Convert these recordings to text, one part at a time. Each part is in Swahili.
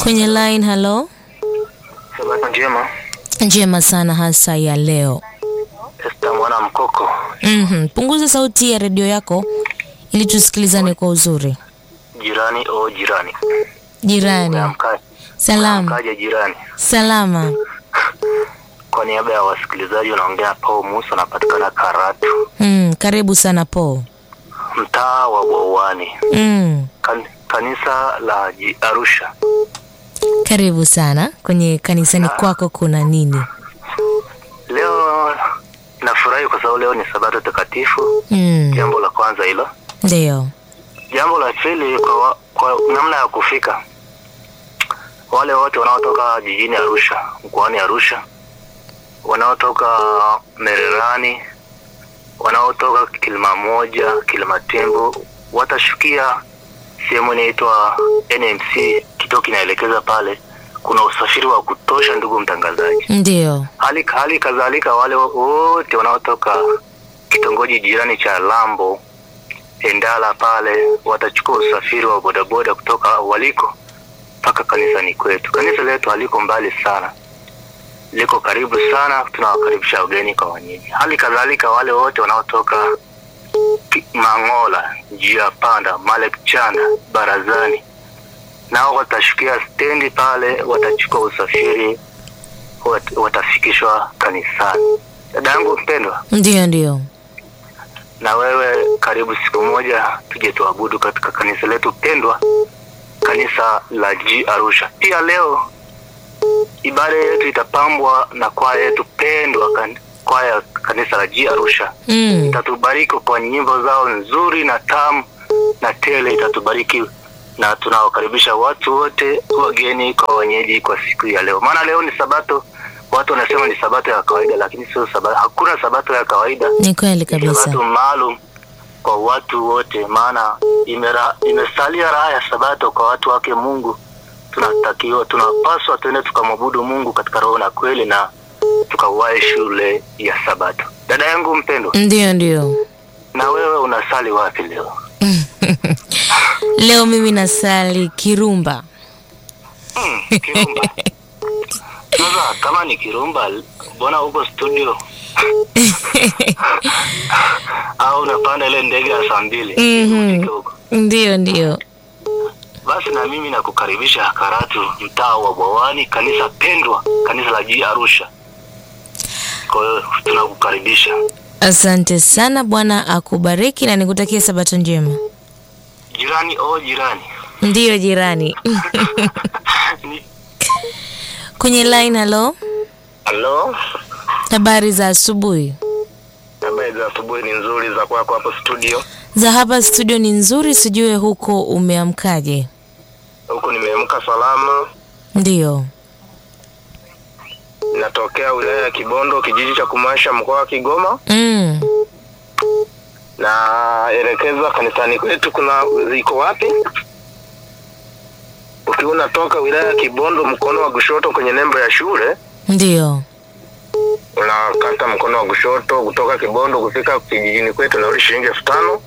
Kwenye line, halo. Sabato njema. Njema sana hasa ya leo. Esta mwana mkoko. Mhm. Punguza sauti ya redio yako ili tusikilizane kwa uzuri. Jirani o jirani. Jirani. Umeamka- Salama. umeamkaje jirani? Salama. Kwa niaba ya wasikilizaji unaongea Paul Musa anapatikana Karatu, Mm, karibu sana Po. mtaa wa Bwawani. Mm, Kan, kanisa la Ji- Arusha. karibu sana kwenye kanisani kwako kuna nini? Leo nafurahi kwa sababu leo ni sabato takatifu. Mm, Jambo la kwanza hilo. ndio. Jambo la pili kwa, wa- kwa namna ya kufika, wale wote wanaotoka jijini Arusha, mkoani Arusha, wanaotoka Mererani, wanaotoka Kilimamoja, Kilimatembo, watashukia sehemu inaitwa NMC, kituo kinaelekeza pale. Kuna usafiri wa kutosha, ndugu mtangazaji. Ndio. Hali, hali kadhalika wale wote wanaotoka kitongoji jirani cha Lambo Endala pale watachukua usafiri wa bodaboda kutoka waliko mpaka kanisani kwetu. Kanisa letu haliko mbali sana, liko karibu sana. Tunawakaribisha wageni kwa wenyeji. Hali kadhalika wale wote wanaotoka Ki- Mang'ola, njia panda, Malek Chanda, Barazani, nao watashukia stendi pale, watachukua usafiri wat, watafikishwa kanisani. Dada yangu mpendwa, Ndio, ndio. na wewe karibu siku moja tuje tuabudu katika kanisa letu pendwa, kanisa la G Arusha. Pia leo ibada yetu itapambwa na kwaya yetu pendwa, kan, kwaya ya kanisa la G Arusha Mm, itatubariki kwa nyimbo zao nzuri na tamu na tele, itatubariki na tunawakaribisha watu wote, wageni kwa wenyeji, kwa siku ya leo. Maana leo ni Sabato, watu wanasema ni Sabato ya kawaida, lakini sio Sabato. Hakuna Sabato ya kawaida, ni kweli ni kabisa. Sabato maalum kwa watu wote, maana imera, imesalia raha ya Sabato kwa watu wake Mungu. Tunatakiwa, tunapaswa tuende tukamwabudu Mungu katika roho na kweli, na tukawahi shule ya Sabato. Dada yangu mpendwa, Ndio, ndio. na wewe unasali wapi leo? Leo mimi nasali Kirumba. Hmm, Kirumba. Sasa kama ni Kirumba, mbona huko studio au unapanda ile ndege ya saa mbili Mhm. ufike huko? Ndio, ndio. Basi na mimi nakukaribisha Karatu, mtaa wa Bwawani, kanisa pendwa, kanisa la G Arusha. Kwa hiyo tunakukaribisha Asante sana, Bwana akubariki na nikutakie sabato njema. jirani, o jirani Ndiyo jirani. Ni- Kwenye line, halo. Halo, Habari za asubuhi. habari za asubuhi ni nzuri za kwako hapo studio. Za hapa studio ni nzuri, sijue huko umeamkaje? Huku nimeamka salama, Ndiyo. natokea wilaya ya Kibondo, kijiji cha Kumasha, mkoa wa Kigoma. Mm. naelekeza kanisani kwetu kuna ziko wapi ukiwa unatoka wilaya ya kibondo mkono wa kushoto kwenye nembo ya shule Ndiyo. unakata mkono wa kushoto kutoka kibondo kufika kijijini kwetu nauli shilingi elfu tano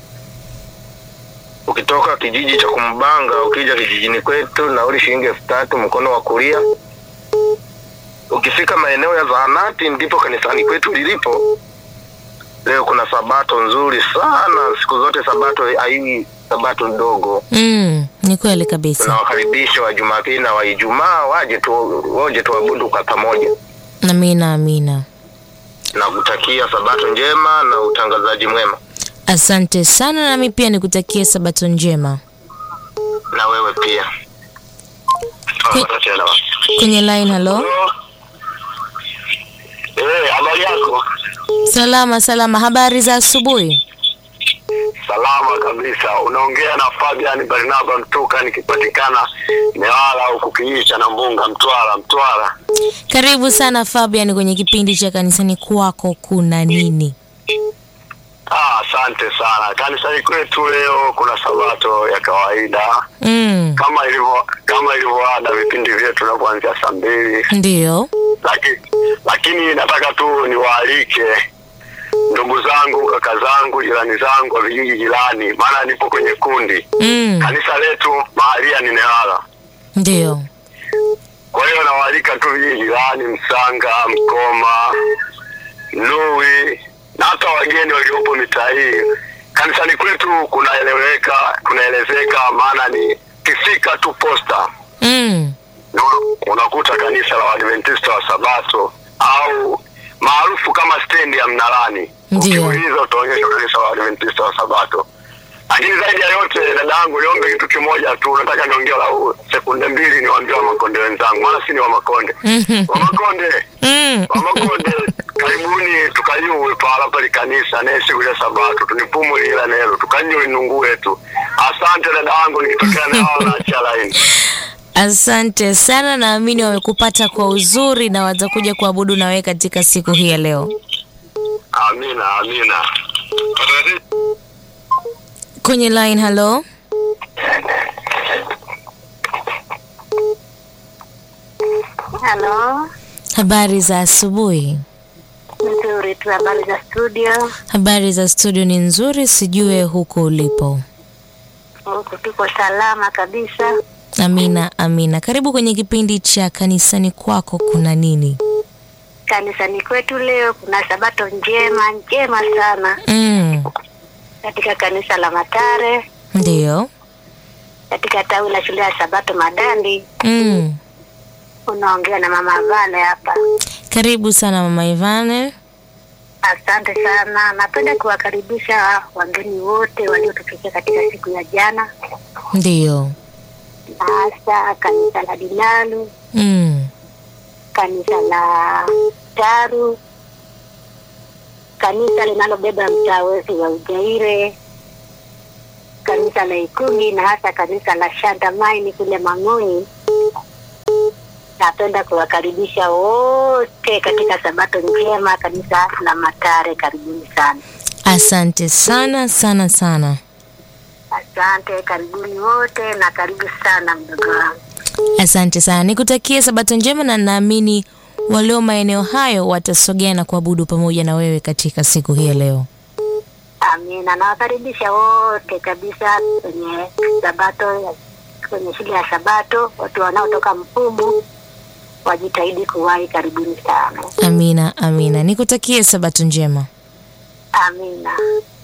ukitoka kijiji cha kumbanga ukija kijijini kwetu nauli shilingi elfu tatu mkono wa kulia ukifika maeneo ya zahanati ndipo kanisani kwetu lilipo leo kuna sabato nzuri sana siku zote sabato haiwi sabato ndogo Mm. Ni kweli kabisa. tunawakaribisha wa jumapili na wa ijumaa waje tu waje tuabudu kwa pamoja Amina, amina. na kutakia sabato njema na utangazaji mwema Asante sana, nami pia nikutakie sabato njema. na wewe pia Kwe- Kwenye line, halo. Eh, habari yako Salama, salama. Habari za asubuhi. salama kabisa unaongea na fabian barnaba mtuka nikipatikana newala huku kijiji cha nambunga mtwara mtwara Karibu sana Fabian kwenye kipindi cha kanisani kwako kuna nini? Ah, asante sana. Kanisani kwetu leo kuna sabato ya kawaida Mm. kama ilivyo kama ilivyoada vipindi vyetu na kuanzia saa mbili, Ndiyo. lakini lakini nataka tu niwaalike ndugu zangu, kaka zangu, jirani zangu wa vijiji jirani, maana nipo kwenye kundi. Mm. Kanisa letu mahalia ni Newala, Ndiyo. nawaalika tu vijiji jirani, Msanga, Mkoma, Lui na hata wageni waliopo mitaa hii. Kanisani kwetu kunaeleweka, kunaelezeka, maana ni kifika tu posta Mm. na una- unakuta kanisa la Waadventista wa Sabato au maarufu kama stendi ya Mnalani. Ndiyo. Ukiuliza utaonyeshwa kanisa la Waadventista wa Sabato. Lakini zaidi ya yote, dada yangu, niombe kitu kimoja tu. Nataka niongee la sekunde mbili, niwaambie Wamakonde wenzangu, maana si ni Wamakonde. Mhm. Wamakonde, Mm. Wamakonde, karibuni tukayuwe pahala pali kanisa naye siku ya Sabato tunipumulila nelo tukanywe nungu yetu. Asante dada yangu, nikitokea na hao naachia laini. Asante sana, naamini wamekupata kwa uzuri na watakuja kuabudu na wewe katika siku hii ya leo. Amina, amina. Kwenye line, hello. Halo, Habari za asubuhi. nzuri tu. Habari za studio? Habari za studio ni nzuri, sijue huko ulipo. Huku tuko salama kabisa. Amina, amina. Karibu kwenye kipindi cha kanisani kwako kuna nini? Kanisani kwetu leo kuna sabato njema njema sana Mm. katika kanisa la Matare, Ndiyo. katika tawi la shule ya Sabato Madandi. Mm. Unaongea na mama Vale hapa. Karibu sana mama Ivane. Asante sana. Napenda kuwakaribisha wageni wote waliotufikia katika siku ya jana, Ndiyo. na hasa kanisa la Dinalu, Mm. kanisa la Taru, kanisa linalobeba mtaa wetu wa Ujaire, kanisa la Ikumi na hasa kanisa la Shandamaini kule Mang'oni. Napenda kuwakaribisha wote katika sabato njema, kanisa la Matare. Karibuni sana. Asante sana sana sana. Asante, karibuni wote na karibu sana mdogo wangu. Asante sana, nikutakie sabato njema, na naamini walio maeneo hayo watasogea na kuabudu pamoja na wewe katika siku hii ya leo. Amina, nawakaribisha wote kabisa kwenye sabato, kwenye shule ya Sabato. Watu wanaotoka Mpumu wajitahidi kuwahi. Karibuni sana. Amina, amina. Nikutakie sabato njema. Amina.